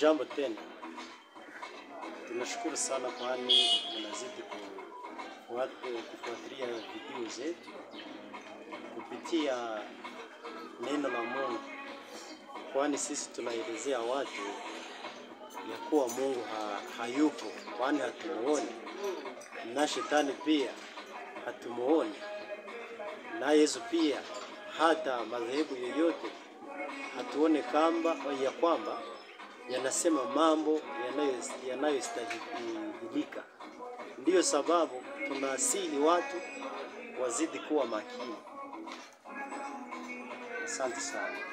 Jambo tena, tunashukuru sana kwani mnazidi kufuat- kufuatilia video zetu kupitia neno la Mungu, kwani sisi tunaelezea watu ya kuwa Mungu ha, hayupo, kwani hatumuoni na shetani pia hatumuoni na Yesu pia, hata madhehebu yoyote hatuone kamba ya kwamba yanasema mambo yanayo- yanayostahilika. Ndiyo sababu tunasihi watu wazidi kuwa makini. Asante sana.